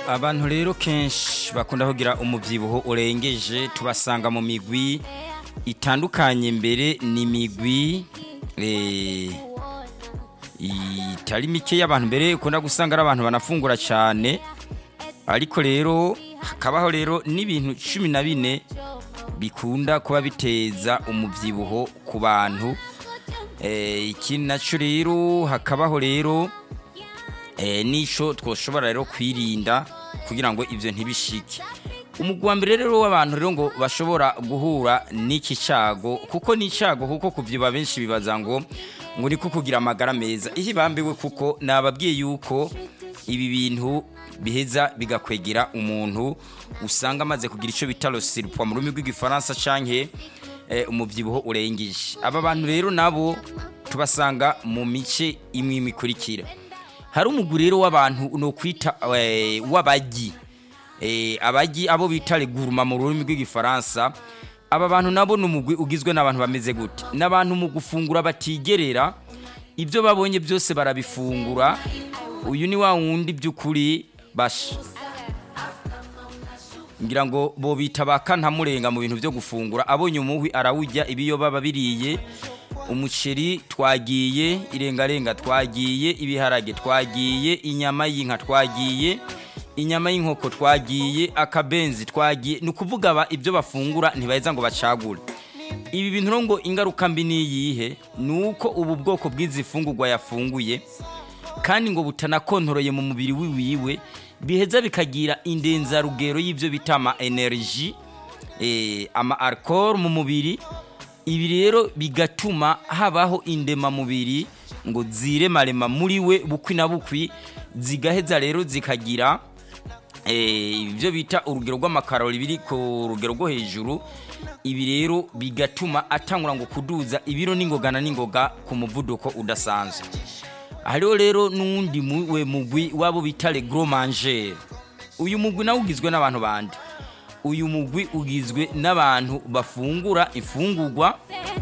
abantu rero kenshi bakunda kugira umubyibuho urengeje tubasanga mu migwi itandukanye mbere ni imigwi itari mike y'abantu mbere ukunda gusanga ari abantu banafungura cyane ariko rero hakabaho rero n'ibintu cumi na bine bikunda kuba biteza umubyibuho ku bantu ikindi nacyo rero hakabaho rero n'icyo twashobora rero kwirinda kugira ngo ibyo ntibishike umugwi wa mbere rero w'abantu rero ngo bashobora guhura n'iki cyago kuko ni icyago kuko kubyiba benshi bibaza ngo ngo ni kugira amagara meza iyo ibambiwe kuko nababwiye yuko ibi bintu biheza bigakwegera umuntu usanga amaze kugira icyo bita rosiripwa mu rurimi rw'igifaransa cyangwa umubyibuho urengeje aba bantu rero nabo tubasanga mu mice imwe imikurikira hari umugwi rero w'abantu ni ukwita w'abagi abagi abo bita reguruma mu rurimi rw'igifaransa aba bantu nabo ni umugwi ugizwe n'abantu bameze gute n'abantu mu gufungura batigerera ibyo babonye byose barabifungura uyu ni wa wundi by'ukuri basha ngira ngo bo bita ba kantamurenga mu bintu byo gufungura abonye umuhwi arawujya ibiyo baba biriye umuceri twagiye irengarenga twagiye ibiharage twagiye inyama y'inka twagiye inyama y'inkoko twagiye akabenzi twagiye ni ukuvuga ibyo bafungura ntibaheza ngo bacagure ibi bintu ngo ingaruka mbi ni iyihe ni uko ubu bwoko bw'izi fungurwa yafunguye kandi ngo butanakontoroye mu mubiri wiwe biheza bikagira indenzarugero y'ibyo bita ama energy ama alcohol mu mubiri ibi rero bigatuma habaho indemamubiri ngo ziremarema muri we bukwi na bukwi zigaheza rero zikagira ibyo bita urugero rw'amakarori biri ku rugero rwo hejuru ibi rero bigatuma atangura ngo kuduza ibiro n'ingogana n'ingoga ku muvuduko udasanzwe hariho rero n'uwundi we mugwi wabo bita regromangere uyu mugwi nawe ugizwe n'abantu bandi uyu mugwi ugizwe n'abantu bafungura ifungurwa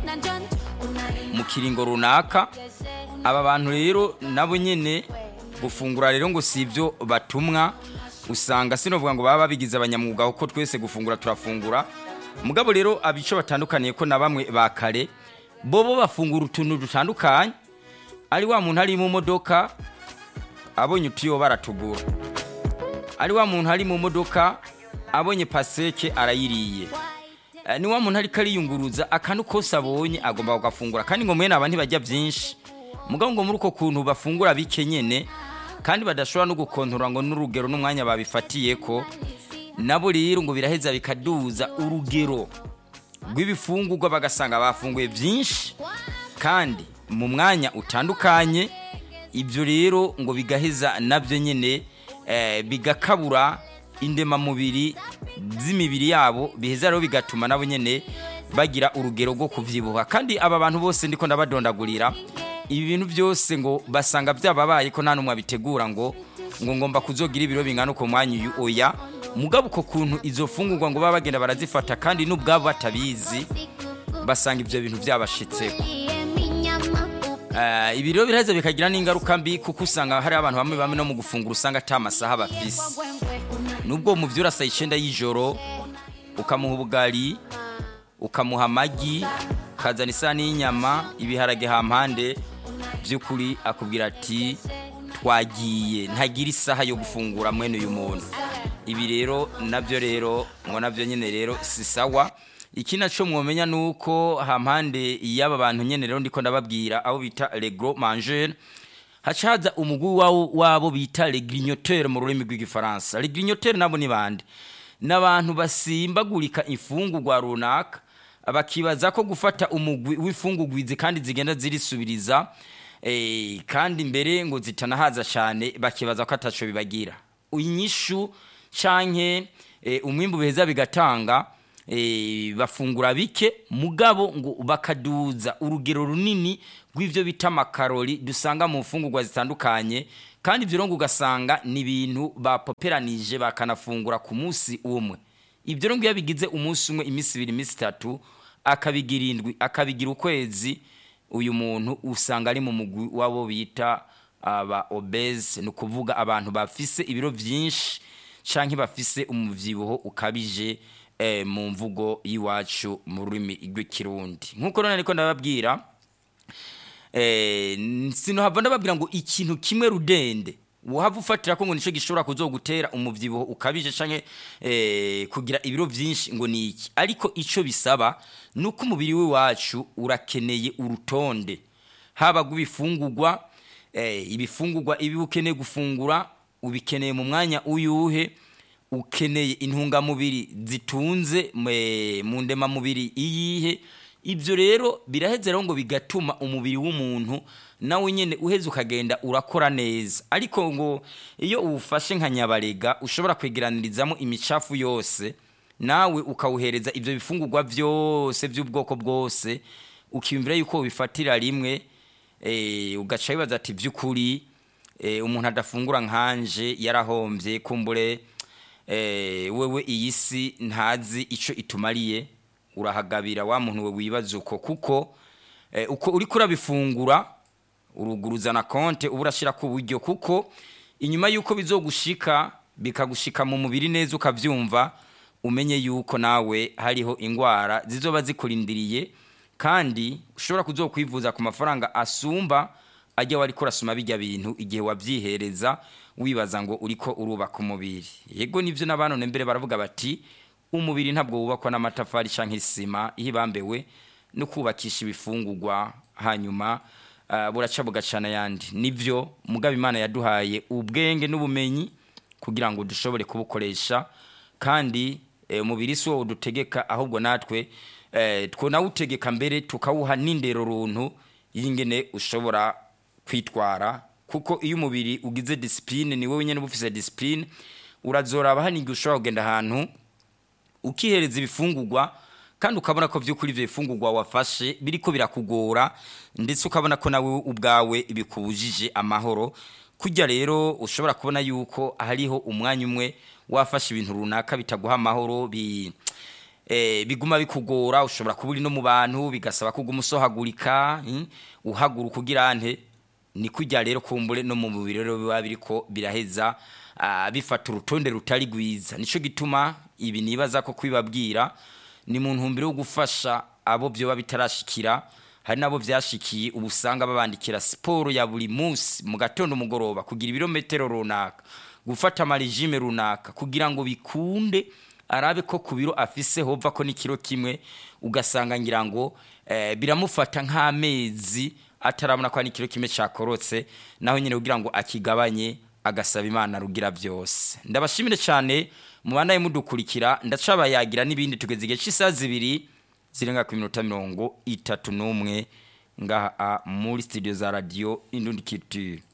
mu kiringo runaka aba bantu rero nabo nyine gufungura rero ngo si ibyo batumwa usanga sinavuga ngo baba babigize abanyamwuga kuko twese gufungura turafungura mugabo rero abico batandukaniye ko na bamwe ba kare bo bo bafungura utuntu dutandukanye ari wa muntu ari mu modoka abonye utiyo baratugura ari wa muntu ari mu modoka abonye paseke arayiriye ni wa muntu ariko ariyunguruza akantu kose abonye agomba kugafungura kandi ngo mwene aba ntibajya byinshi mugabo ngo muri uko kuntu bafungura bike nyine kandi badashobora no gukontorora ngo n'urugero n'umwanya babifatiye ko nabo rero ngo biraheza bikaduza urugero rw'ibifungurwa bagasanga bafunguye byinshi kandi mu mwanya utandukanye ibyo rero ngo bigaheza nabyo nyine bigakabura indemamubiri z'imibiri yabo biheza rero bigatuma nabo nyine bagira urugero rwo kubyibuha kandi aba bantu bose ndiko ndabadondagurira ibi bintu byose ngo basanga byababaye ko nta n'umwe abitegura ngo ngo ngomba kuzogira ibiro bingana uko mwanya uyu oya mugabo uko kuntu izo fungurwa ngo baba bagenda barazifata kandi n'ubwabo batabizi basanga ibyo bintu byabashitseho ibi rero biraheza bikagira n'ingaruka mbi kuko usanga hari abantu bamwe bamwe no mu gufungura usanga ata masaha bafise nubwo mu byo urasa icyenda y'ijoro ukamuha ubugari ukamuha amagi ukazana isahani y'inyama ibiharage hampande by'ukuri akubwira ati twagiye ntagira isaha yo gufungura mwene uyu muntu ibi rero nabyo rero ngo nabyo nyine rero si sawa iki nacyo mwomenya ni uko hampande y'aba bantu nyine rero ndiko ndababwira abo bita regro mangere haca haza umugwi wabo bita regrignoteur mu rurimi rw'igifaransa regrignoteur nabo ni bande ni abantu basimbagurika imfungurwa runaka bakibaza ko gufata umugwi w'imfungurwizi kandi zigenda zirisubiriza kandi mbere ngo zitanahaza cyane bakibaza ko ataco bibagira inyishu canke umwimbu biheza bigatanga bafungura bike mugabo ngo bakaduza urugero runini rw'ibyo bita amakarori dusanga mu mfungurwa zitandukanye kandi ibyo ngo ugasanga ni ibintu bapoperanije bakanafungura ku munsi umwe ibyo rero iyo bigize umunsi umwe iminsi ibiri iminsi itatu akabigira indwi akabigira ukwezi uyu muntu usanga ari mu mugwi w'abo bita aba obese ni ukuvuga abantu bafise ibiro byinshi canke bafise umuvyibuho ukabije eh, mu mvugo y'iwacu mu rurimi rw'ikirundi nk'uko none ariko ndababwira eh, sinohava ndababwira ngo ikintu kimwe rudende wohava ufatira ko ngo nico gishobora kuzogutera umuvyibuho ukabije canke eh, kugira ibiro vyinshi ngo ni iki ariko ico bisaba nuko umubiri w'iwacu urakeneye urutonde haba rw'ibifungurwa eh, ibifungurwa ibi ukeneye gufungura ubikeneye mu mwanya uyuhe ukeneye intungamubiri zitunze me- mu ndemamubiri iyihe ibyo rero biraheze rero ngo bigatuma umubiri w'umuntu nawe nyine uheze ukagenda urakora neza ariko ngo iyo uwufashe nka nyabarega ushobora kwegeranirizamo imicafu yose nawe ukawuhereza ibyo bifungurwa byose by'ubwoko bwose ukiyumvira yuko ubifatira rimwe eh, ugaca wibaza ati by'ukuri eh, umuntu adafungura nkanje yarahombye kumbure eh, wewe iyi si ntazi icyo itumariye urahagabira wa muntu we wibaza uko kuko eh, uko uri kurabifungura uruguruza na konte uba urashyira ku buryo kuko inyuma y'uko bizogushika bikagushika mu mubiri neza ukabyumva umenye yuko nawe hariho indwara zizoba zikurindiriye kandi ushobora kuzokwivuza ku mafaranga asumba ajya wari kurasoma bijya bintu igihe wabyihereza wibaza ngo uriko urubaka umubiri yego nibyo n'abanone mbere baravuga bati umubiri ntabwo wubakwa n'amatafari cyangwa isima ihibambewe no kubakisha ibifungurwa hanyuma ah, buraca bugacana ayandi nibyo mugabo imana yaduhaye ubwenge n'ubumenyi kugira ngo dushobore kubukoresha kandi eh, umubiri si wowe udutegeka ahubwo natwe eh, twonawutegeka mbere tukawuha n'indero runtu y'ingene ushobora kwitwara kuko iyo umubiri ugize disipurine ni wowe nyine uba ufise disipurine urazoraba hano igihe ushobora kugenda ahantu ukihereza ibifungurwa kandi ukabona ko by'ukuri ibyo bifungurwa wafashe biriko birakugora ndetse ukabona ko nawe ubwawe bikubujije amahoro kujya rero ushobora kubona yuko hariho umwanya umwe wafashe ibintu runaka bitaguha amahoro bi eh, biguma bikugora ushobora kuba uri no mu bantu bigasaba kuguma usohagurika mm, uhaguruka ugira nte ni kujya rero kumbure no mu mubiri rero biba biriko biraheza ah, bifata urutonde rutari rwiza nico gituma ibi nibaza ko kwibabwira ni mu ntumbero yo gufasha abo byoba bitarashikira hari nabo byashikiye ubu usanga babandikira siporo ya buri munsi mu gatondo umugoroba kugira ibirometero runaka gufata amaregime runaka kugira ngo bikunde arabe ko ku biro afise hova ko n'ikiro kimwe ugasanga ngira ngo eh, biramufata nk'amezi atarabona ko hari ikiro kimwe cyakorotse naho nyine kugira ngo akigabanye agasaba imana rugira byose ndabashimire cyane mubandaye mudukurikira ndacabayagira n'ibindi tugeze igihe cy'isaha zibiri zirenga ku minota mirongo itatu n'umwe ngaha muri studio za radiyo indundi culture